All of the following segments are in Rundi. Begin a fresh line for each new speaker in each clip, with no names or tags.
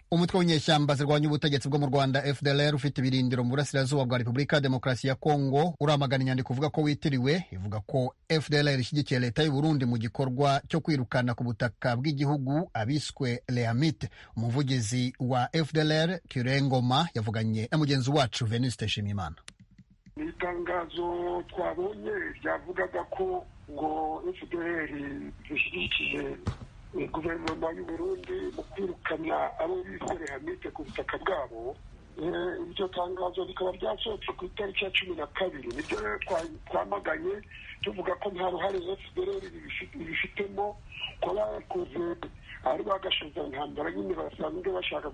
umutwe w'inyeshyamba zirwanya ubutegetsi bwo mu rwanda fdlr ufite ibirindiro mu burasirazuba bwa repubulika ya demokarasi ya kongo uramagana inyandiko uvuga ko witiriwe ivuga ko fdlr ishyigikiye leta y'u burundi mu gikorwa cyo kwirukana ku butaka bw'igihugu abiswe leamite umuvugizi wa fdlr kirengoma yavuganye na mugenzi wacu venuste nshimiyimana
ni itangazo twabonye ryavugaga ko ngo fdr zishyigikiye guverinoma y'u Burundi mu kwirukana abo bise rehamite ku butaka bwabo iryo tangazo rikaba ryasohotse ku itariki ya cumi na kabiri nibyo rero twamaganye tuvuga ko nta ruhare fdr ibifitemo ko bakoze ari bagashoza intambara nyine basanzwe bashaka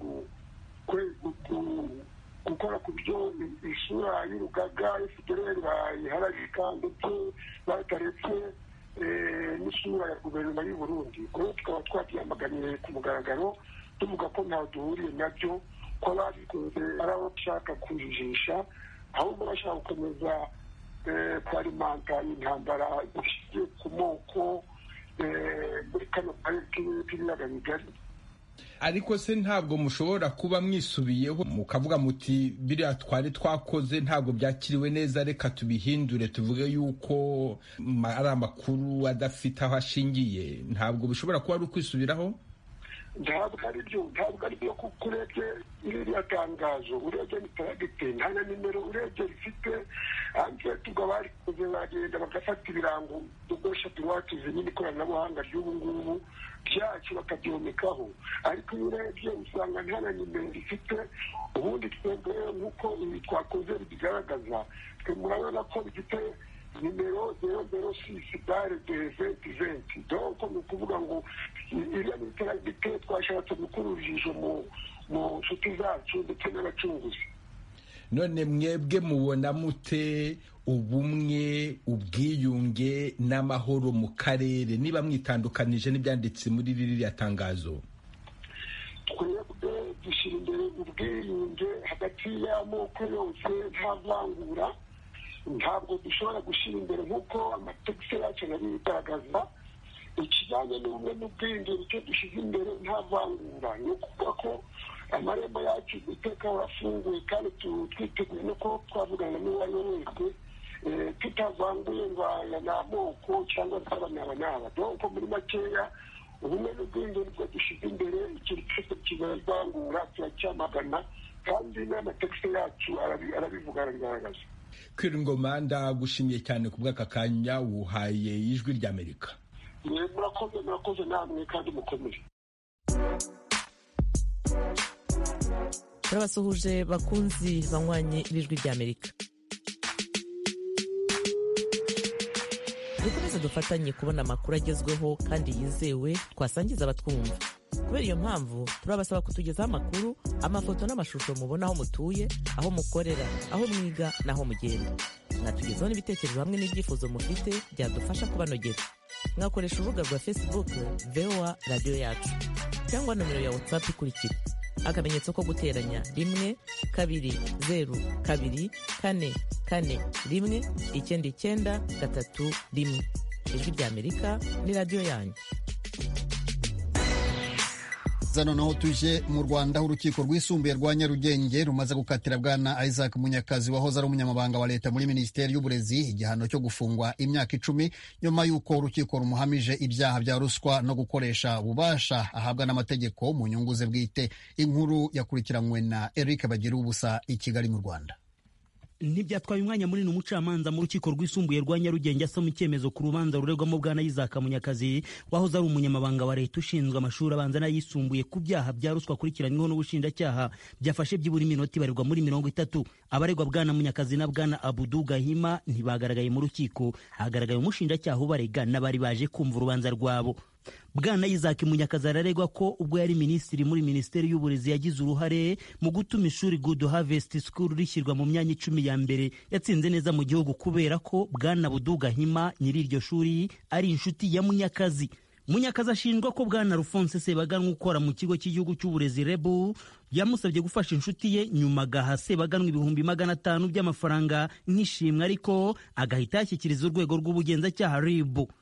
gukora ku byo isura y'urugaga fdr bayihararika ndetse bataretse n'isura ya guverinoma y'u Burundi rero tukaba twabyamaganiye ku mugaragaro tuvuga ko ntaho duhuriye nabyo ko ababikoze ari abo bashaka kujijisha ahubwo bashaka gukomeza kwarimanta intambara ishingiye ku moko muri kano karere k'ibiyaga bigari
ariko se ntabwo mushobora kuba mwisubiyeho mukavuga muti biriya twari twakoze ntabwo byakiriwe neza reka tubihindure tuvuge yuko ari amakuru adafite aho ashingiye ntabwo bishobora kuba ari ukwisubiraho
ntabwo ari byo ntabwo ari byo kuko urebye iriya tangazo urebye mitaragite nta na nimero urebye rifite hanze tubwo barikoze bagenda bagafata ibirango dukoresha tuwatuze nyine ikoranabuhanga ry'ubu ngubu byacu bakabyomekaho ariko iyo urebye usanga nta na nimero rifite ubundi twebwe nk'uko ibi twakoze bigaragaza twe murabona ko bifite nimero zero zero sisi bare de venti venti donko ni ukuvuga ngo iriya mitaragite twashatse gukura urujijo mu mu nshuti zacu ndetse n'abacunguzi
none mwebwe mubona mute ubumwe ubwiyunge n'amahoro mu karere niba mwitandukanije n'ibyanditse muri ririya tangazo
twebwe dushyira imbere ubwiyunge hagati y'amoko yose nta vangura ntabwo dushobora gushyira imbere nk'uko amategeko yacu bigaragaza ikijyanye n'ubumwe n'ubwiyunge icyo dushyize imbere nta vangura ni ukuvuga ko amarembo yacu iteka arafunguye kandi twiteguye no kuba twavugana n'uwo ari we wese tutavanguye ngo aya ni amoko cyangwa se aba ni aba n'aba donko muri makeya ubumwe n'ubwiyunge nibwo dushyize imbere ikintu cyose kibavangura turacyamagana kandi n'amategeko yacu arabivuga arabigaragaza
kwirungoma ndagushimiye cyane ku bw'aka kanya wuhaye ijwi ry'amerika
murakoze murakoze namwe kandi mukomere
turabasuhuje bakunzi banywanyi b'ijwi ry'amerika dukomeze dufatanye kubona amakuru agezweho kandi yizewe twasangiza abatwumva kubera iyo mpamvu turabasaba kutugezaho amakuru amafoto n'amashusho mubona aho mutuye aho mukorera aho mwiga n'aho mugenda mwatugezaho n'ibitekerezo hamwe n'ibyifuzo mufite byadufasha kubanogera mwakoresha urubuga rwa facebook voa radiyo yacu cyangwa nomero ya whatsapp ikurikira akamenyetso ko guteranya rimwe kabiri zeru kabiri kane kane rimwe icyenda icyenda gatatu rimwe ijwi ry'amerika ni radiyo yanyu
noneho tuje mu rwanda aho urukiko rwisumbuye rwa nyarugenge rumaze gukatira bwana isaac munyakazi wahoze ari umunyamabanga wa leta muri minisiteri y'uburezi igihano cyo gufungwa imyaka icumi nyuma y'uko urukiko rumuhamije ibyaha bya ruswa no gukoresha ububasha ahabwa n'amategeko mu nyungu ze bwite inkuru yakurikiranywe na eric bagira ubusa i kigali mu rwanda
ntibyatwaye umwanya munini umucamanza mu rukiko rwisumbuye rwa nyarugenge asoma icyemezo ku rubanza ruregwamo bwana yizaka munyakazi wahoze ari umunyamabanga wa leta ushinzwe amashuri abanza n'ayisumbuye ku byaha bya ruswa akurikiranyweho n'ubushinjacyaha byafashe byibura iminota ibarirwa muri mirongo itatu abaregwa bwana munyakazi na bwana abudu gahima ntibagaragaye mu rukiko hagaragaye umushinjacyaha ubarega n'abari baje kumva urubanza rwabo bwana Isaac munyakazi araregwa ko ubwo yari minisitiri muri minisiteri y'uburezi yagize uruhare mu gutuma ishuri good harvest school rishyirwa mu myanya icumi ya mbere yatsinze neza mu gihugu kubera ko bwana buduga hima nyiri iryo shuri ari inshuti ya munyakazi munyakazi ashinjwa ko bwana rufonse sebaganwa ukora mu kigo cy'igihugu cy'uburezi rebu yamusabye gufasha inshuti ye nyuma agaha sebaganwa ibihumbi magana atanu by'amafaranga nk'ishimwe ariko agahita yashyikiriza urwego rw'ubugenzacyaha ribu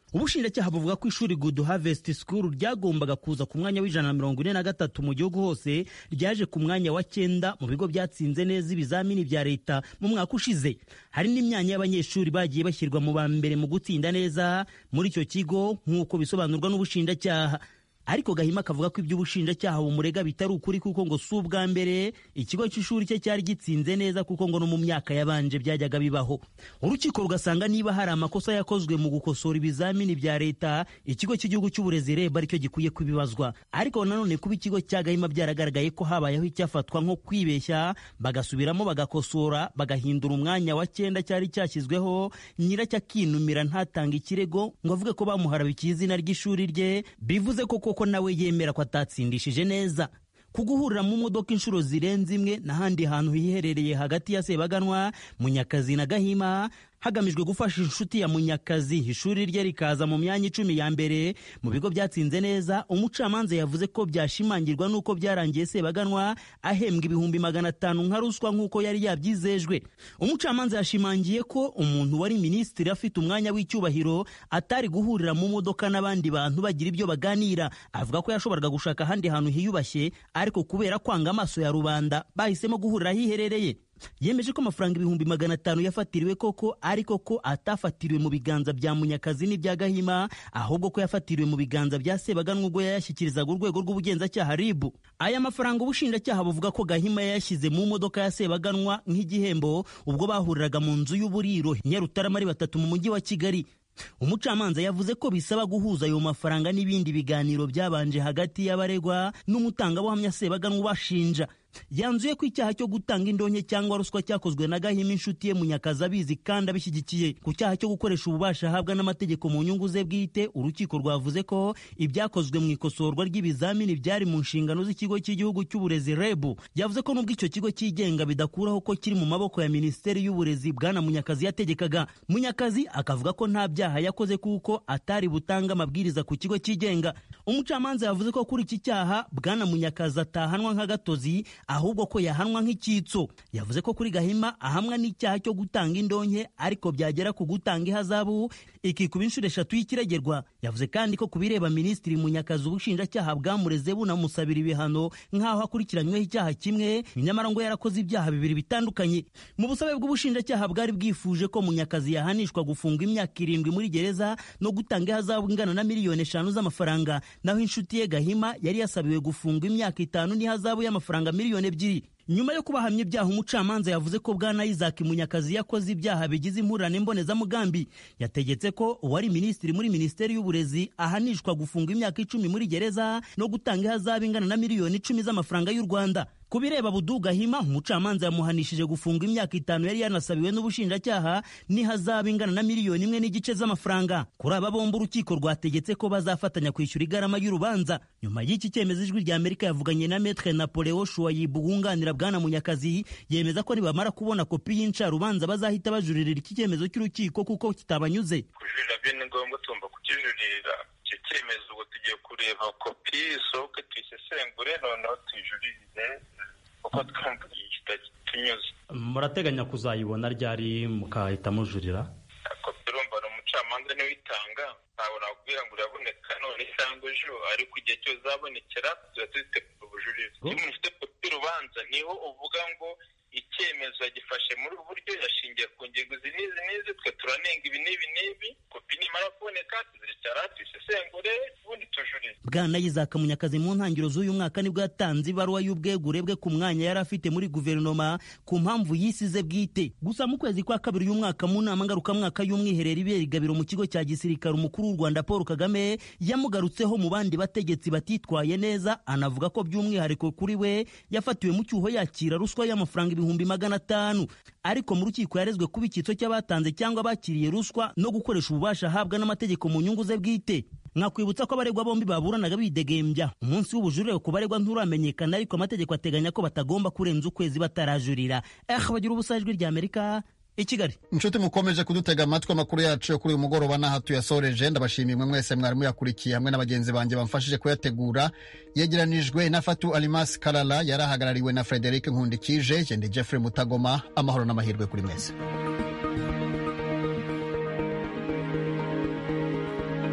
ubushinjacyaha buvuga ko ishuri good harvest school ryagombaga kuza ku mwanya w'ijana na mirongo ine na gatatu mu gihugu hose ryaje ku mwanya wa cyenda mu bigo byatsinze neza ibizamini bya leta mu mwaka ushize hari n'imyanya y'abanyeshuri bagiye bashyirwa mu ba mbere mu gutsinda neza muri icyo kigo nk'uko bisobanurwa n'ubushinjacyaha ariko gahima akavuga ko iby'ubushinjacyaha bumurega bitari ukuri kuko ngo si ubwa mbere ikigo cy'ishuri cye cyari gitsinze neza kuko ngo no mu myaka yabanje byajyaga bibaho urukiko rugasanga niba hari amakosa yakozwe mu gukosora ibizamini bya leta ikigo cy'igihugu cy'uburezi reb aricyo gikwiye kubibazwa ariko nanone kuba ikigo cya gahima byaragaragaye ko habayeho icyafatwa nko kwibeshya bagasubiramo bagakosora bagahindura umwanya wa cyenda cyari cyashyizweho nyiracyo akinumira ntatange ikirego ngo avuge ko bamuharabikiye izina ry'ishuri rye bivuze ko koko nawe yemera ko atatsindishije neza ku guhurira mu modoka inshuro zirenze imwe n'ahandi hantu hiherereye hagati ya sebaganwa munyakazi na gahima hagamijwe gufasha inshuti ya munyakazi ishuri rye rikaza mu myanya icumi ya mbere mu bigo byatsinze neza umucamanza yavuze ko byashimangirwa n'uko byarangiye sebaganwa ahembwa ibihumbi magana atanu nka ruswa nk'uko yari yabyizejwe umucamanza yashimangiye ko umuntu wari minisitiri afite umwanya w'icyubahiro atari guhurira mu modoka n'abandi bantu bagira ibyo baganira avuga ko yashoboraga gushaka ahandi hantu hiyubashye ariko kubera kwanga amaso ya rubanda bahisemo guhurira ahiherereye yemeje ko amafaranga ibihumbi magana atanu yafatiriwe koko ariko ko atafatiriwe mu biganza bya munyakazi n'ibya gahima ahubwo ko yafatiriwe mu biganza bya sebaganwa ubwo yayashyikirizaga urwego rw'ubugenzacyaha ribu aya mafaranga ubushinjacyaha buvuga ko gahima yayashyize mu modoka ya sebaganwa nk'igihembo ubwo bahuriraga mu nzu y'uburiro nyarutarama ari batatu mu mujyi wa kigali umucamanza yavuze ko bisaba guhuza ayo mafaranga n'ibindi biganiro byabanje hagati y'abaregwa n'umutangabuhamya sebaganwa ubashinja yanzuye ko icyaha cyo gutanga indonke cyangwa ruswa cyakozwe na gahima inshuti ye munyakazi abizi kandi abishyigikiye ku cyaha cyo gukoresha ububasha ahabwa n'amategeko mu nyungu ze bwite urukiko rwavuze ko ibyakozwe mu ikosorwa ry'ibizamini byari mu nshingano z'ikigo cy'igihugu cy'uburezi rebu yavuze ko nubwo icyo kigo cyigenga bidakuraho ko kiri mu maboko ya minisiteri y'uburezi bwana munyakazi yategekaga munyakazi akavuga ko nta byaha yakoze kuko atari butange amabwiriza ku kigo cyigenga umucamanza yavuze ko kuri iki cyaha bwana munyakazi atahanwa nk'agatozi ahubwo ko yahanwa nk'icyitso yavuze ko kuri gahima ahamwa n'icyaha cyo gutanga indonke ariko byagera ku gutanga ihazabu ikikuba inshuro eshatu y'ikiregerwa yavuze kandi ko ku bireba minisitiri munyakazi ubushinjacyaha bwamureze bunamusabira ibihano nk'aho akurikiranyweho icyaha kimwe nyamara ngo yarakoze ibyaha bibiri bitandukanye mu busabe bw'ubushinjacyaha bwari bwifuje ko munyakazi yahanishwa gufunga imyaka irindwi muri gereza no gutanga ihazabu ingana na miliyoni eshanu z'amafaranga naho inshuti ye gahima yari yasabiwe gufunga imyaka itanu n'ihazabu y'amafaranga miliyoni ebyiri nyuma yo kubahamya ibyaha umucamanza yavuze ko bwana isaac munyakazi yakoze ibyaha bigize impurane mbonezamugambi yategetse ko uwari minisitiri muri minisiteri y'uburezi ahanishwa gufunga imyaka icumi muri gereza no gutanga ihazabu ingana na miliyoni icumi z'amafaranga y'u rwanda ku bireba budugahima umucamanza yamuhanishije gufunga imyaka itanu yari yanasabiwe n'ubushinjacyaha n'ihazabu ingana na miliyoni imwe n'igice z'amafaranga kuri aba bombi urukiko rwategetse ko bazafatanya kwishyura igarama y'urubanza nyuma y'iki cyemezo ijwi rya amerika yavuganye na metre napoleo shuwayibu wunganira bwana munyakazi yemeza ko nibamara kubona kopi y'incarubanza bazahita bajuririra iki cyemezo cy'urukiko kuko kitabanyuze
kujurira byo ni ngombwa tugomba kukijurira icyo cyemezo ubwo tugiye kureba kopi isohoke tuyisesengure noneho tuyijuririze kuko twumva kitatunyuze
murateganya kuzayibona ryari mukahita mujurira
kopi urumva ni umucamanza niwe uyitanga ntabwo nakubwira ngo uraboneka none cyangwa ejo ariko igihe cyose uzabonekera tuba tuzitegura ubujurire iyo umuntu ufite kopi y'urubanza niho uvuga ngo icyemezo yagifashe muri ubu buryo yashingiye ku ngingo izi n'izi n'izi twe turanenga ibi n'ibi n'ibi kopi nimara kuboneka tuzicara tuyisesengure ubundi tujurire
bwana yizaka munyakazi mu ntangiriro z'uyu mwaka nibwo yatanze ibaruwa y'ubwegure bwe ku mwanya yari afite muri guverinoma ku mpamvu yisize bwite gusa mu kwezi kwa kabiri uyu mwaka mu nama ngarukamwaka y'umwiherero ibera igabiro mu kigo cya gisirikare umukuru w'u rwanda paul kagame yamugarutseho mu bandi bategetsi batitwaye neza anavuga ko by'umwihariko kuri we yafatiwe mu cyuho yakira ruswa y'amafaranga ibihumbi magana atanu ariko mu rukiko yarezwe kuba icyitso cy'abatanze cyangwa bakiriye ruswa no gukoresha ububasha ahabwa n'amategeko mu nyungu ze bwite mwakwibutsa ko abaregwa bombi baburanaga bidegembya umunsi w'ubujurire ku baregwa nturamenyekana ariko amategeko ateganya ko batagomba kurenza ukwezi batarajurira eh bagira ubusa ijwi rya amerika i kigali
inshuti mukomeje kudutega amatwi amakuru yacu yo kuri uyu mugoroba n'aha tuyasoreje ndabashimiye mwe mwese mwari muyakurikiye hamwe na bagenzi banjye bamfashije kuyategura yegeranijwe na fatu alimasi karara yari ahagarariwe na frederic nkundikije jende jeffrey mutagoma amahoro n'amahirwe kuri mwese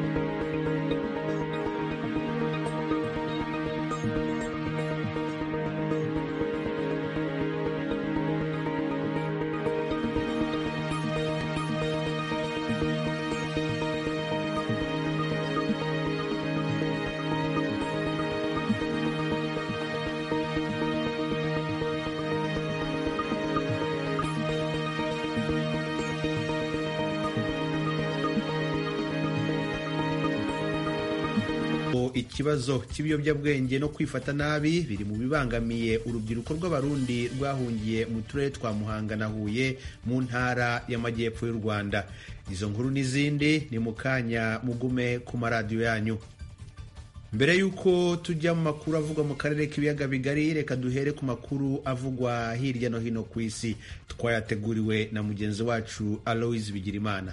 ikibazo cy'ibiyobyabwenge no kwifata nabi biri mu bibangamiye urubyiruko rw'abarundi rwahungiye mu turere twa muhanga na huye mu ntara y'amajyepfo y'u rwanda izo nkuru n'izindi ni mu kanya mugume ku maradiyo yanyu mbere y'uko tujya mu makuru avugwa mu karere k'ibiyaga bigari reka duhere ku makuru avugwa hirya no hino ku isi twayateguriwe na mugenzi wacu aloise bigirimana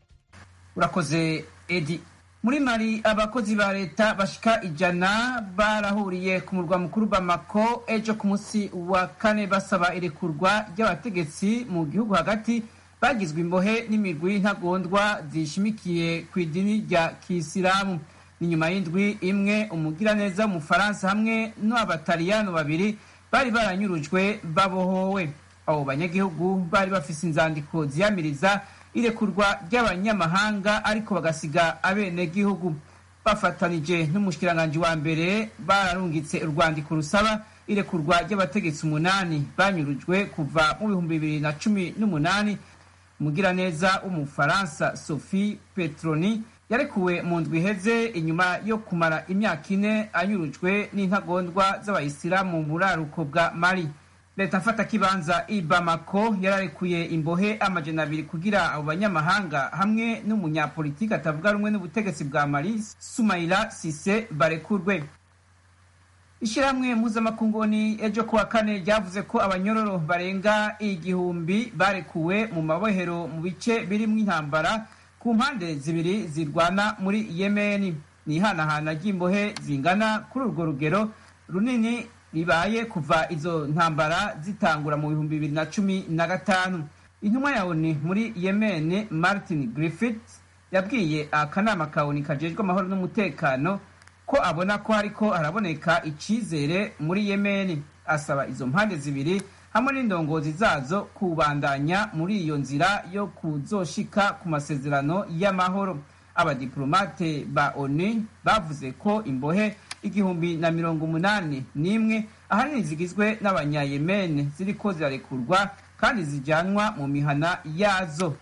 urakoze edi muri mari abakozi ba leta bashika ijana barahuriye ku murwa mukuru bamako ejo ku munsi wa kane basaba irekurwa ry'abategetsi mu gihugu hagati bagizwe imbohe n'imigwi ntagondwa zishimikiye ku idini rya kisilamu ni nyuma y'indwi imwe umugiraneza w'umufaransa hamwe n'abataliyano babiri bari baranyurujwe babohowe abo banyagihugu bari bafise inzandiko ziyamiriza irekurwa ry'abanyamahanga ariko bagasiga abenegihugu bafatanije n'umushikiranganji wa mbere bararungitse urwandiko rusaba irekurwa ry'abategetsi umunani banyurujwe kuva mu bihumbi bibiri na cumi n'umunani umugiraneza w'umufaransa sophie petroni yarekuwe mu ndwi iheze inyuma yo kumara imyaka ine anyurujwe n'intagondwa z'abayisilamu mu buraruko bwa mali leta mfata kibanza i bamako yararekuye imbohe amajana abiri kugira abo banyamahanga hamwe n'umunyapolitiki atavuga rumwe n'ubutegetsi bwa mali sumaila sise barekurwe ishyirahamwe mpuzamakunguni ejo kuwa kane ryavuze ko abanyororo barenga igihumbi barekuwe mu mabohero mu bice birimo intambara ku mpande zibiri zirwana muri yemeni ni ihanahana ry'imbohe zingana kuri urwo rugero runini ribaye kuva izo ntambara zitangura mu bihumbi bibiri na cumi na gatanu intumwa ya oni muri yemeni martin griffith yabwiye akanama ka oni kajejwe amahoro n'umutekano ko abona ko hariko haraboneka icizere muri yemeni asaba izo mpande zibiri hamwe n'indongozi zazo kubandanya muri iyo nzira yo kuzoshika ku masezerano y'amahoro abadiplomate ba onu bavuze ko imbohe igihumbi na mirongo umunani n'imwe ahanini zigizwe n'abanyayemene ziriko zirarekurwa kandi zijyanwa mu mihana yazo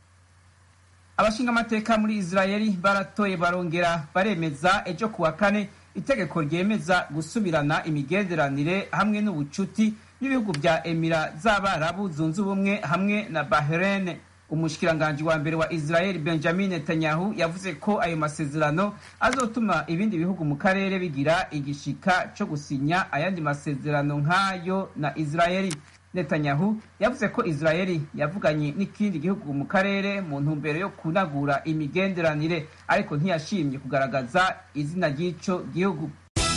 abashinga amateka muri israeli baratoye barongera baremeza ejo kuwa kane itegeko ryemeza gusubirana imigenderanire hamwe n'ubucuti n'ibihugu bya emira z'abarabu zunze ubumwe hamwe na bahrain umushikiranganji wa mbere wa israel benjamin netanyahu yavuze ko ayo masezerano azotuma ibindi bihugu mu karere bigira igishika cyo gusinya ayandi masezerano nk'ayo na israeli netanyahu yavuze ko israeli yavuganye n'ikindi gihugu mu karere mu ntumbero yo kunagura imigenderanire ariko ntiyashimye kugaragaza izina ry'ico gihugu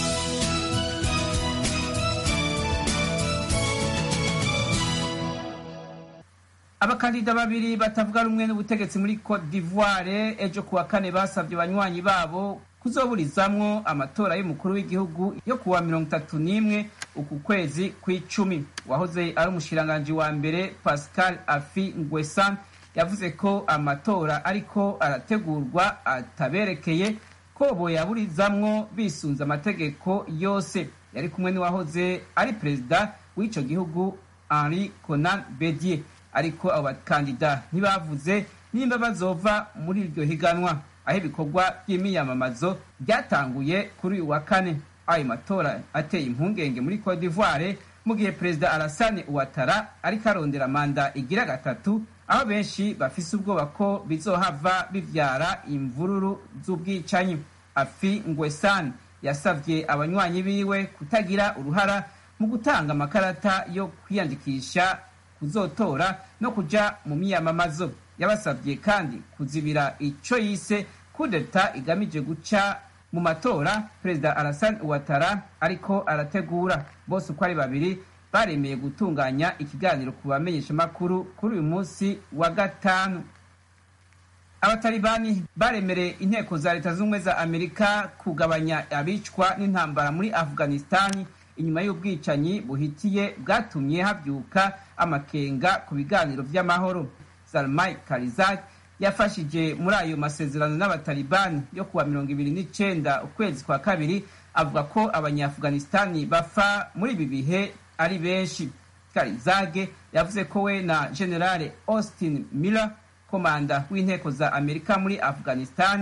abakandida babiri batavuga rumwe n'ubutegetsi muri cote d'ivoire ejo kuwa kane basabye banywanyi babo kuzoburizamwo amatora y'umukuru w'igihugu yo kuwa mirongo itatu n'imwe uku kwezi kw'icumi wahoze ari umushikiranganji wa mbere pascal afi ngwesan yavuze ko amatora ariko arategurwa ataberekeye ko boyaburizamwo bisunze amategeko yose yari kumwe n'uwahoze ari perezida w'ico gihugu henri conan bedier ariko abo bakandida ntibavuze nimba bazova muri iryo higanwa aho ibikorwa by'imiyamamazo byatanguye kuri uyu wa kane ayo matora ateye impungenge muri cote d'ivoire mu gihe perezida Alassane Ouattara ariko arondera manda igira gatatu aho benshi bafise ubwoba ko bizohava bivyara imvururu z'ubwicanyi afi ngwesan yasavye abanywanyi biwe kutagira uruhara mu gutanga amakarata yo kwiyandikisha kuzotora no kuja mu miyamamazo yabasabye kandi kuzibira ico yise kudeta igamije guca mu matora perezida Alassane Ouattara ariko arategura bose uko ari babiri baremeye gutunganya ikiganiro ku bamenyeshamakuru kuri uyu munsi wa gatanu abatalibani baremereye inteko za leta z'ubumwe za amerika kugabanya abicwa n'intambara muri afghanistani inyuma y'ubwicanyi buhitiye bwatumye habyuka amakenga ku biganiro by'amahoro salmai karizak yafashije muri ayo masezerano n'abatalibani yo kuwa mirongo ibiri n'icenda ukwezi kwa kabiri avuga ko abanyaafghanistani bafa muri ibi bihe ari benshi karizage yavuze ko we na generale austin miller komanda w'inteko za amerika muri afghanistani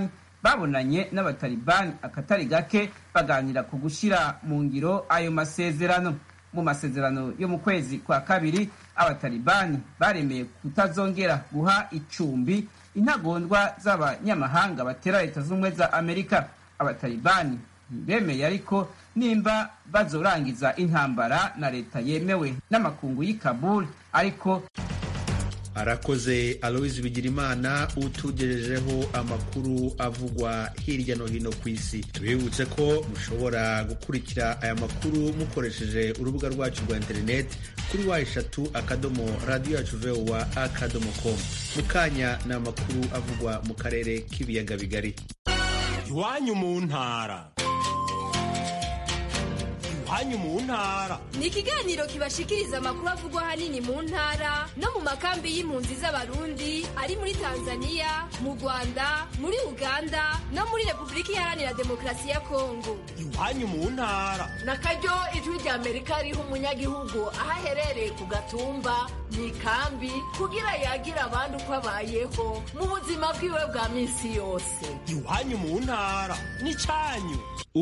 babonanye n'abatalibani akatari gake baganira ku gushyira mu ngiro ayo masezerano mu masezerano yo mu kwezi kwa kabiri abatalibani baremeye kutazongera guha icumbi intagondwa z'abanyamahanga batera leta z'ubumwe za amerika abatalibani ntibemeye ariko nimba bazorangiza intambara na leta yemewe n'amakungu y'i kabul ariko
arakoze aloise bigirimana utugejejeho amakuru avugwa hirya no hino ku isi tubibutse ko mushobora gukurikira aya makuru mukoresheje urubuga rwacu rwa interineti kuri wa eshatu akadomo radiyo yacu vowa akadomo komu mu kanya ni amakuru avugwa mu karere k'ibiyaga bigari
iwanyu mu ntara iwanyu mu ntara
ni ikiganiro kibashikiriza amakuru avugwa ahanini mu ntara no mu makambi y'impunzi z'abarundi ari muri tanzania mu rwanda muri uganda no muri repubulika iharanira demokarasi ya kongo
iwanyu mu ntara
na karyo ijwi rya amerika riha umunyagihugu aho aherereye ku gatumba mu ikambi kugira yagira abandi uko abayeho mu buzima bwiwe bwa minsi yose
iwanyu mu ntara ni cyanyu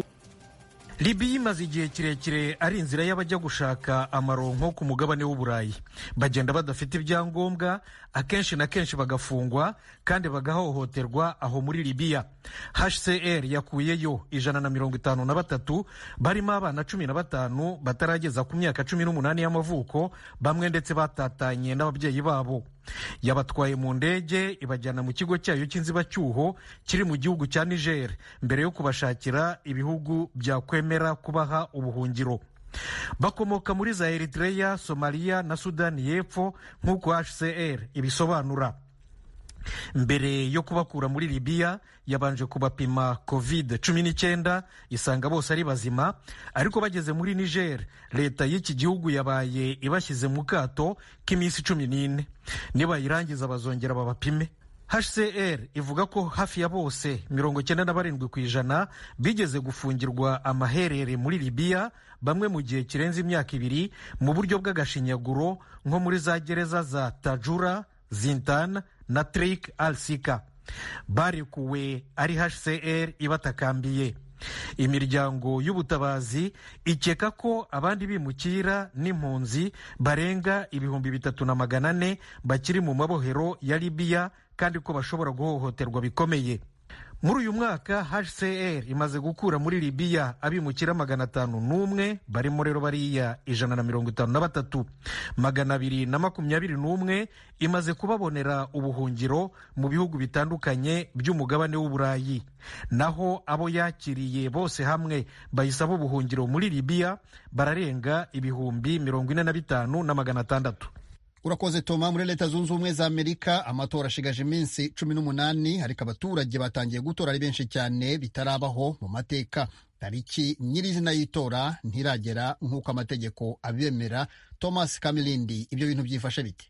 libiya imaze igihe kirekire ari inzira y'abajya gushaka amaronko ku mugabane w'uburayi bagenda badafite ibyangombwa akenshi na kenshi bagafungwa kandi bagahohoterwa aho muri libiya hcr yakuyeyo ijana na mirongo itanu na batatu barimo abana cumi na batanu batarageza ku myaka cumi n'umunani y'amavuko bamwe ndetse batatanye n'ababyeyi babo yabatwaye mu ndege ibajyana mu kigo cyayo cy'inzibacyuho kiri mu gihugu cya niger mbere yo kubashakira ibihugu byakwemera kubaha ubuhungiro bakomoka muri za eritreya somaliya na sudani y'epfo nk'uko hcr ibisobanura mbere yo kubakura muri libiya yabanje kubapima covid cumi n'icyenda isanga bose ari bazima ariko bageze muri niger leta y'iki gihugu yabaye ibashyize mu kato k'iminsi cumi n'ine nibayirangiza bazongera babapime hcr ivuga ko hafi ya bose mirongo icyenda na barindwi ku ijana bigeze gufungirwa amaherere muri libiya bamwe mu gihe kirenze imyaka ibiri mu buryo bw'agashinyaguro nko muri za gereza za tajura zintan na trik al sika barekuwe ari hcr ibatakambiye imiryango y'ubutabazi ikeka ko abandi bimukira n'impunzi barenga ibihumbi bitatu na magana ane bakiri mu mabohero ya libiya kandi ko bashobora guhohoterwa bikomeye muri uyu mwaka hcr imaze gukura muri libiya abimukira magana atanu n'umwe barimo rero bariya ijana na mirongo itanu na batatu magana abiri na makumyabiri n'umwe imaze kubabonera ubuhungiro mu bihugu bitandukanye by'umugabane w'uburayi naho abo yakiriye bose hamwe bayisaba ubuhungiro muri libiya bararenga ibihumbi mirongo ine na bitanu na magana atandatu
urakoze toma muri leta zunze ubumwe za amerika amatora ashigaje iminsi cumi n'umunani ariko abaturage batangiye gutora ari benshi cyane bitarabaho mu mateka tariki nyirizina y'itora ntiragera nk'uko amategeko abemera thomas kamilindi ibyo bintu byifashe bite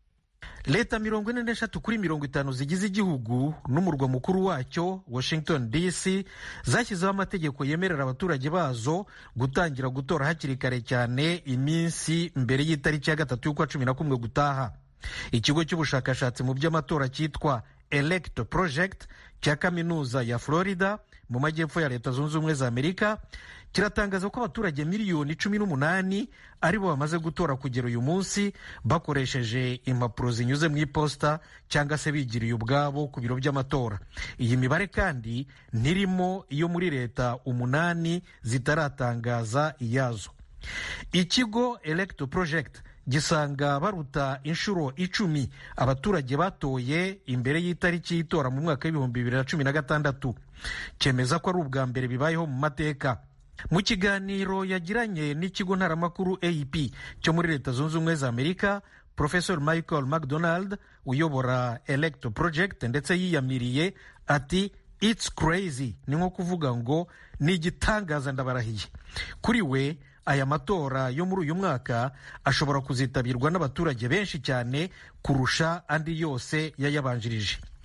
leta mirongo ine n'eshatu kuri mirongo itanu zigize igihugu n'umurwa mukuru wacyo washington dc zashyizeho amategeko yemerera abaturage bazo gutangira gutora hakiri kare cyane iminsi mbere y'itariki ya gatatu y'ukwa cumi na kumwe gutaha ikigo cy'ubushakashatsi mu by'amatora cyitwa elect project cya kaminuza ya florida mu majyepfo ya leta zunze ubumwe za amerika kiratangaza ko abaturage miliyoni cumi n'umunani aribo bamaze gutora kugera uyu munsi bakoresheje impapuro zinyuze mu iposita cyangwa se bigiriye ubwabo ku biro by'amatora iyi mibare kandi ntirimo iyo muri leta umunani zitaratangaza iyazo ikigo electo project gisanga baruta inshuro icumi abaturage batoye imbere y'itariki y'itora mu mwaka w'ibihumbi bibiri na cumi na gatandatu cyemeza ko ari ubwa mbere bibayeho mu mateka mu kiganiro yagiranye n'ikigo ntaramakuru ap cyo muri leta zunze ubumwe za amerika professor michael mcdonald uyobora electo project ndetse yiyamiriye ati it's crazy ni nko kuvuga ngo ni igitangaza ndabarahiye kuri we aya matora yo muri uyu mwaka ashobora kuzitabirwa n'abaturage benshi cyane kurusha andi yose yayabanjirije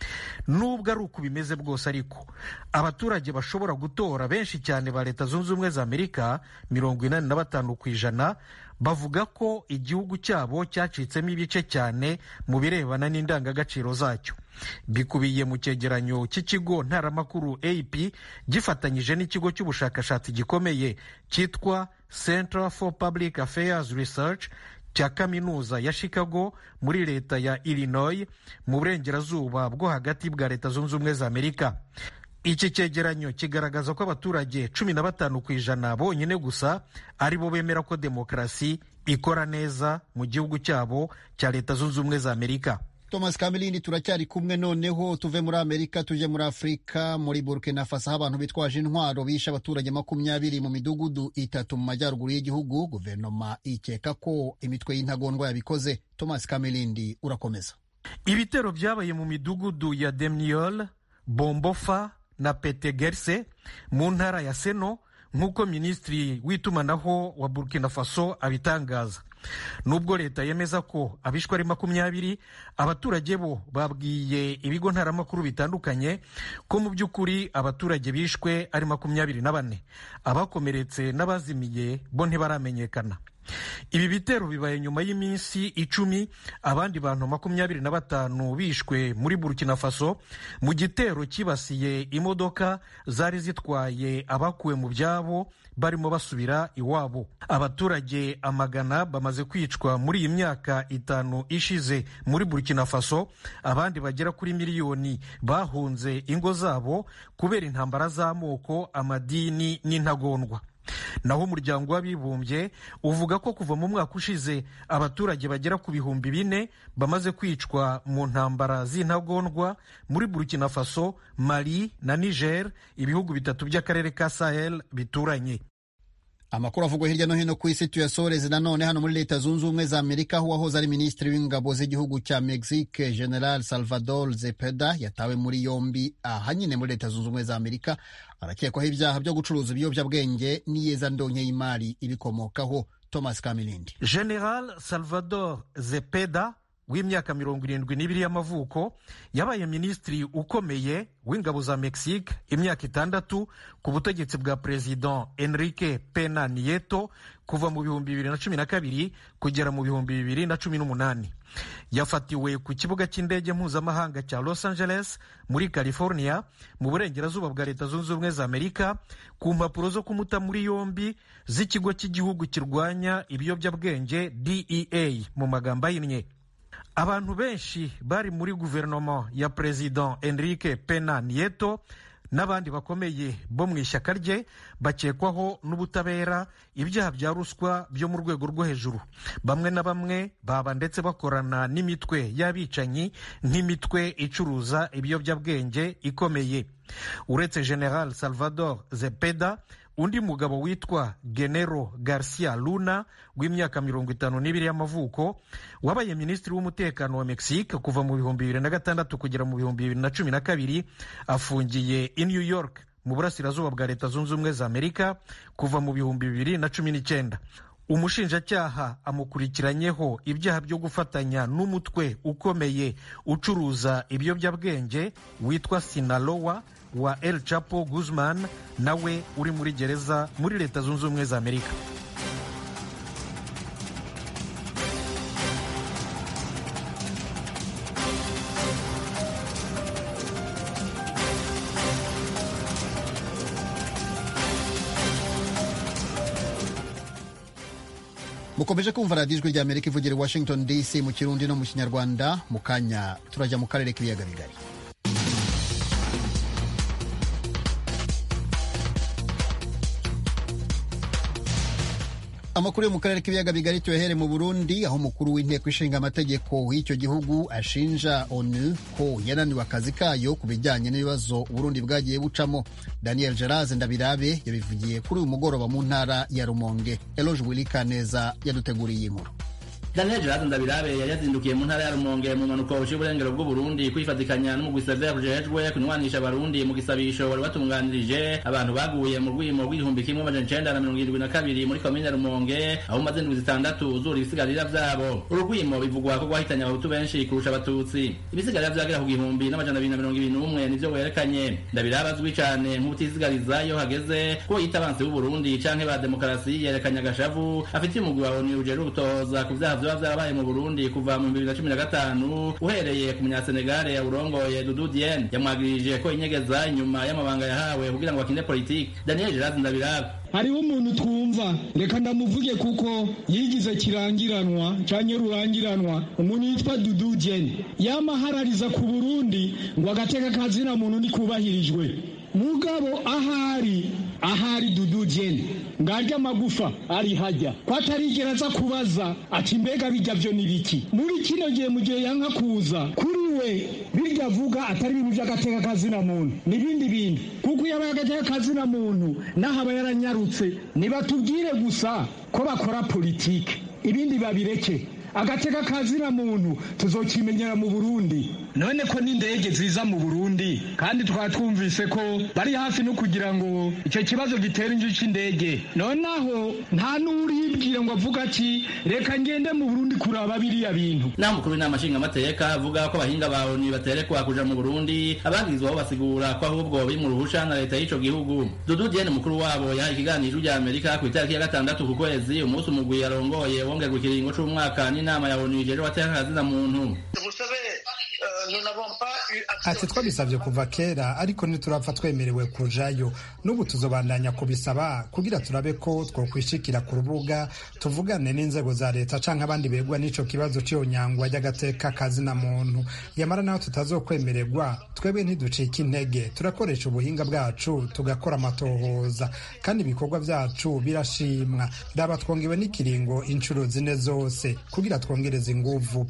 nubwo ari uko bimeze bwose ariko abaturage bashobora gutora benshi cyane ba leta zunze ubumwe za amerika mirongo inani na batanu ku ijana bavuga ko igihugu cyabo cyacitsemo ibice cyane mu birebana n'indangagaciro zacyo bikubiye mu cyegeranyo cy'ikigo ntaramakuru ap gifatanyije n'ikigo cy'ubushakashatsi gikomeye cyitwa center for public affairs research cya kaminuza ya chicago muri leta ya illinois mu burengerazuba bwo hagati bwa leta zunze ubumwe za amerika iki cyegeranyo kigaragaza ko abaturage cumi na batanu ku ijana bonyine gusa ari bo bemera ko demokarasi ikora neza mu gihugu cyabo cya leta zunze ubumwe za amerika
thomas kamilindi turacyari kumwe noneho tuve muri amerika tujye muri afurika muri burkina faso aho abantu bitwaje intwaro bishe abaturage makumyabiri mu midugudu itatu mu majyaruguru y'igihugu guverinoma ikeka ko imitwe y'intagondwa yabikoze thomas kamilindi urakomeza
ibitero byabaye mu midugudu ya demniol bombofa na petegerse mu ntara ya seno nk'uko minisitiri w'itumanaho wa burkina faso abitangaza nubwo leta yemeza ko abishwe ari makumyabiri abaturage bo babwiye ibigo ntaramakuru bitandukanye ko mu by'ukuri abaturage bishwe ari makumyabiri na bane abakomeretse n'abazimiye bo ntibaramenyekana ibi bitero bibaye nyuma y'iminsi icumi abandi bantu makumyabiri na batanu bishwe muri burkina faso mu gitero cyibasiye imodoka zari zitwaye abakuwe mu byabo barimo basubira iwabo abaturage amagana bamaze kwicwa muri iyi myaka itanu ishize muri burkina faso abandi bagera kuri miliyoni bahunze ingo zabo kubera intambara z'amoko amadini n'intagondwa naho umuryango w'abibumbye uvuga ko kuva mu mwaka ushize abaturage bagera ku bihumbi bine bamaze kwicwa mu ntambara z'intagondwa muri burkina faso mali na niger ibihugu bitatu by'akarere ka sahel bituranye
amakuru avugwa hirya no hino ku isi tuyasoreze nanone hano muri leta zunze ubumwe za amerika aho uwahoze ari minisitiri w'ingabo z'igihugu cya mexique general salvador zepeda yatawe muri yombi aha nyine muri leta zunze ubumwe za amerika arakekwaho ibyaha byo gucuruza ibiyobyabwenge n'iyezandonke y'imari ibikomokaho thomas kamilindi
general salvador zepeda w'imyaka mirongo irindwi n'ibiri y'amavuko yabaye minisitiri ukomeye w'ingabo za mexique imyaka itandatu ku butegetsi bwa perezida enrique pena nieto kuva mu bihumbi bibiri na cumi na kabiri kugera mu bihumbi bibiri na cumi n'umunani yafatiwe ku kibuga cy'indege mpuzamahanga cya los angeles muri california mu burengerazuba bwa leta zunze ubumwe za amerika ku mpapuro zo kumuta muri yombi z'ikigo cy'igihugu kirwanya ibiyobyabwenge dea mu magambo ahinnye abantu benshi bari muri guverinoma ya perezida enrique pena nieto n'abandi bakomeye bo mu ishyaka rye bakekwaho n'ubutabera ibyaha bya ruswa byo mu rwego rwo hejuru bamwe na bamwe baba ndetse bakorana n'imitwe y'abicanyi nk'imitwe icuruza ibiyobyabwenge ikomeye uretse general salvador zepeda undi mugabo witwa genero garcia luna w'imyaka mirongo itanu n'ibiri y'amavuko wabaye minisitiri w'umutekano wa mexique kuva mu bihumbi bibiri na gatandatu kugera mu bihumbi bibiri na cumi na kabiri afungiye i new york mu burasirazuba bwa leta zunze ubumwe za amerika kuva mu bihumbi bibiri na cumi n'icyenda umushinjacyaha amukurikiranyeho ibyaha byo gufatanya n'umutwe ukomeye ucuruza ibiyobyabwenge witwa sinalowa wa El Chapo Guzman nawe uri muri gereza muri leta zunze ubumwe za Amerika
mukomeje kumva radiyo ijwi rya amerika ivugira i washington dc mu kirundi no mu kinyarwanda mu kanya turajya mu karere k'ibiyaga bigari amakuru yo mu karere k'ibiyaga bigari tuyahere mu burundi aho umukuru w'inteko ishinga amategeko w'icyo gihugu ashinja onu ko yananiwe akazi kayo ku bijyanye n'ibibazo uburundi bwagiye bucamo daniel geraze ndabirabe yabivugiye kuri uyu mugoroba mu ntara ya rumonge eloge wilikaneza yaduteguriye iyi nkuru
daniel gerard ndabirabe yari yazindukiye mu ntara ya rumonge mu mpanuka buciye uburengero bw'uburundi kwifatikanya n'umugwi severe ujejwe kunywanisha abarundi mu gisabisho wari watunganirije abantu baguye mu rwimo rw'igihumbi kimwe amajana icenda na mirongo irindwi na kabiri muri komine rumonge aho umaze indwi zitandatu uzura ibisigarira vyabo uru rwimo bivugwa ko rwahitanye abahutu benshi kurusha abatutsi ibisigarira vyagera ku gihumbi n'amajana abiri na mirongo ibiri n'umwe nivyo werekanye ndabirabe azwi cane nk'ubutisigariza iyo hageze ko yita abansi b'uburundi canke ba demokarasi yerekanye agashavu afitiye umugwi wa onu ujejwe gutohoza ku vyaha vyoba vyarabaye mu burundi kuva mu bibiri na cumi na gatanu uhereye ku munyasenegale yawurongoye dudu diene yamwagirije ko inyegeza inyuma y'amabanga yahawe kugira ngo akinde politiki daniel gerard ndabirabe
hariho umuntu twumva reka ndamuvuge kuko yigize kirangiranwa canke rurangiranwa umuntu yitwa dudu diene yama aharariza ku burundi ngo agateka kazina muntu nikubahirijwe mugabo ahari ahari dudu jene ngarya amagufa ari hajya ko atarigera aza kubaza ati mbega bijya byo ni biki muri kino gihe mu gihe yanka kuza kuri we birya avuga atari ibintu by'agateka kazina muntu n'ibindi bintu kuko iyo abaye agateka kazina muntu naho aba yaranyarutse nibatubwire gusa ko bakora politike ibindi babireke agateka kazina muntu tuzokimenyera mu burundi none ko n'indege ziza mu burundi kandi twaba twumvise ko bari hafi no kugira ngo icyo kibazo gitera inzu cy'indege noneho nta n'uribwira ngo avuga ati reka ngende mu burundi kuraba biriya bintu
naho umukuru w'inama nshingamateka avuga ko abahinga bawe baterekwa kuja mu burundi ababwirizwaho basigura ko ahubwo biri mu ruhusha na leta y'ico gihugu dudu diene mukuru wabo yahaye ikiganiro rya amerika ku itariki ya gatandatu ku kwezi umunsi umugwi yarongoye wongerwa ikiringo c'umwaka n'inama ya onu ijejwe abateka kazina muntu
ati twabisabye kuva kera ariko ntiturapfa twemerewe kujayo n'ubu tuzobandanya kubisaba kugira turabe ko twokwishikira ku rubuga tuvugane n'inzego za leta canke abandi begwa n'ico kibazo c'iyo nyangwa ry'agateka kazina muntu yamara naho tutazokwemererwa twebwe ntiducika intege turakoresha ubuhinga bwacu tugakora amatohoza kandi ibikorwa vyacu birashimwa raba twongewe n'ikiringo inshuro zine zose kugira twongereze inguvu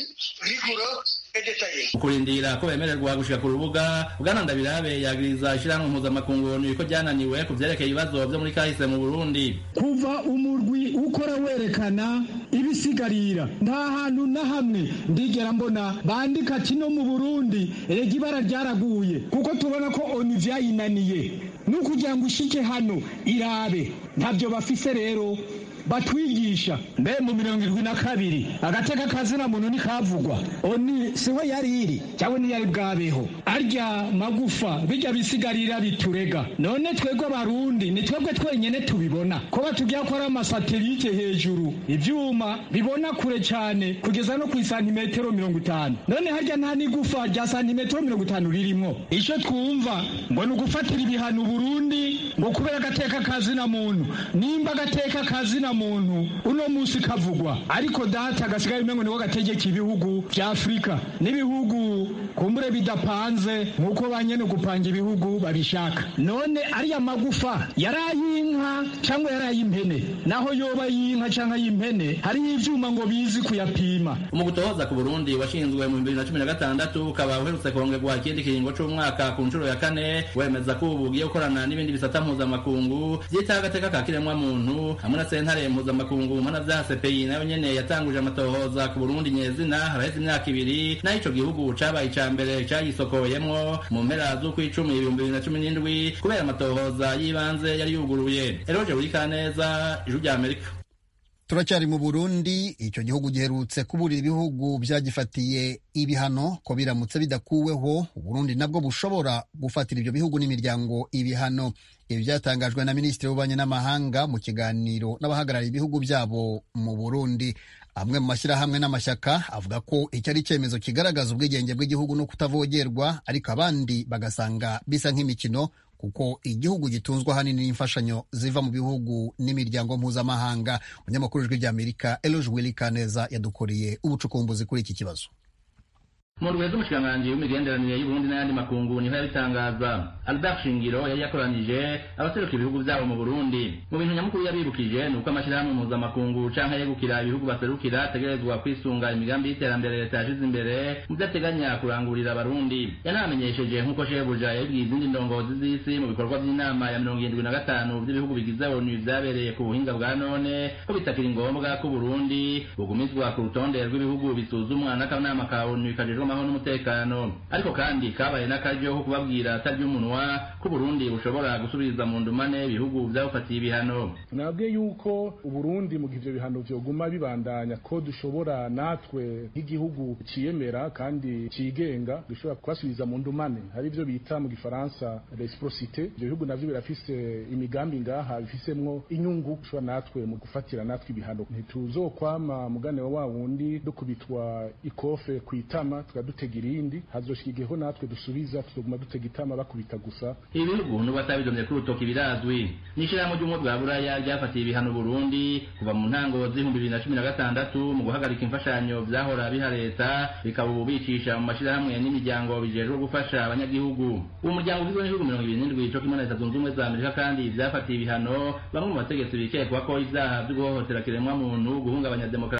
ukurindira ko bemererwa gushika ku rubuga bwana ndabirabe yagiriza ishirahamwe mpuzamakungu ko ryananiwe ku vyerekeye ibibazo vyo muri kahise mu burundi
kuva umurwi ukora werekana ibisigarira nta hantu na hamwe ndigera mbona bandika ati no mu burundi rega ibara ryaraguye kuko tubona ko onu vyayinaniye n'ukugira ngo ushike hano irabe ntabyo bafise rero batwigisha mbe mu mirongo irindwi na kabiri agateka kazina muntu ntikavugwa oni siho yari iri cyangwa ntiyari bwabeho arya magufa bijya bisigarira biturega none twebwe abarundi ni twebwe twenyine tubibona ko batubwira ko ari amasatelite hejuru ibyuma bibona kure cyane kugeza no ku isantimetero mirongo itanu none harya nta n'igufa rya santimetero mirongo itanu ririmo icyo twumva ngo ni ugufatira ibihano burundi ngo kubera agateka kazina muntu nimba agateka kazina muntu uno munsi kavugwa ariko data gasigaye umengo niko gategeka ibihugu vya afurika n'ibihugu kumbure bidapanze nk'uko banyene gupanga ibihugu babishaka none ariya magufa yari ay'inka cyangwa yari ay'impene naho yoba y'inka cyangwa ay'impene hariho ivyuma ngo bizi kuyapima
mu gutohoza ku burundi washinzwe mu bibiri na cumi na gatandatu ukaba uherutse kongerwa ikindi kiringo c'umwaka ku nshuro ya kane wemeza ko ubu ugiye gukorana n'ibindi bisata mpuzamakungu vyitaho agateka ka kiremwamuntu hamwe na sentare mpuzamakungu mpanavyaha CPI nayo nyene yatanguje amatohoza ku Burundi nyezina haraheze imyaka ibiri naho ico gihugu cabaye ica mbere cayisokoyemwo mu mpera z'ukwicumi ibihumbi bibiri na cumi n'indwi kubera amatohoza y'ibanze yari yuguruye eroje buri kaneza ijuru rya amerika
turacyari mu burundi icyo gihugu giherutse kuburira ibihugu byagifatiye ibihano ko biramutse bidakuweho uburundi nabwo bushobora gufatira ibyo bihugu n'imiryango ibihano ibi byatangajwe na minisitiri w'ububanyi n'amahanga mu kiganiro n'abahagarariye ibihugu byabo mu burundi amwe mu mashyirahamwe n'amashyaka avuga ko iki ari icyemezo kigaragaza ubwigenge bw'igihugu no kutavogerwa ariko abandi bagasanga bisa nk'imikino kuko igihugu gitunzwe ahanini n'imfashanyo ziva mu bihugu n'imiryango mpuzamahanga umunyamakuru w'ijwi ry'amerika eloge willy kaneza yadukoreye ubucukumbuzi kuri iki kibazo
mu ndwi z'umushikiranganji w'imigenderanire y'uburundi n'ayandi makungu niho yabitangaza albert shingiro yari yakoranije abaseruka ibihugu vyabo mu burundi mu bintu nyamukuru yabibukije ni uko amashirahamwe mpuzamakungu canke yegukira ibihugu baserukira ategerezwa kwisunga imigambi y'iterambere leta yashize imbere mu vyo ateganya kurangurira abarundi yanamenyesheje nk'uko shebuja yabibwiye izindi ndongozi z'isi mu bikorwa vy'inama ya mirongo irindwi na gatanu vy'ibihugu bigize onu vyabereye ku buhinga bwa none ko bitakiri ngombwa ko uburundi bugumizwa ku rutonde rw'ibihugu bisuzumwa n'akanama ka onu kajejwe amahoro n'umutekano ariko kandi kabaye n'akaryo ko kubabwira atarya umunwa ko uburundi bushobora gusubiza mu ndumane ibihugu vyabufatiye ibihano
nabwiye yuko uburundi mu gihe ivyo bihano vyoguma bibandanya ko dushobora natwe nk'igihugu ciyemera kandi cigenga dushobora kubasubiza mu ndumane hari ivyo bita mu gifaransa reciprocité ivyo bihugu navyo birafise imigambi ngaha bifisemwo inyungu dushobora natwe mu gufatira natwe ibihano ntituzokwama mugane wa wundi dukubitwa ikofe kwitama tukadutega irindi hazoshika igiheho natwe dusubiza tuzoguma dutega itama bakubita gusa
ibi bihugu n'ubu batabidomye ku rutoki birazwi n'ishirahamwe ry'ubumwe bwa buraya ryafatiye ibihano burundi kuva mu ntango z'ibihumbi bibiri na cumi na gatandatu mu guhagarika imfashanyo vyahora biha leta bikaba ubu bicisha mu mashirahamwe n'imiryango bijejwe gufasha abanyagihugu uwo muryango ugizwe n'ibihugu mirongo ibiri n'indwi co kimwe na leta zunze ubumwe za amerika kandi vyafatiye ibihano bamwe mu bategetsi bikekwa ko ivyaha vyo guhohotera kiremwa muntu guhungabanya demokarasi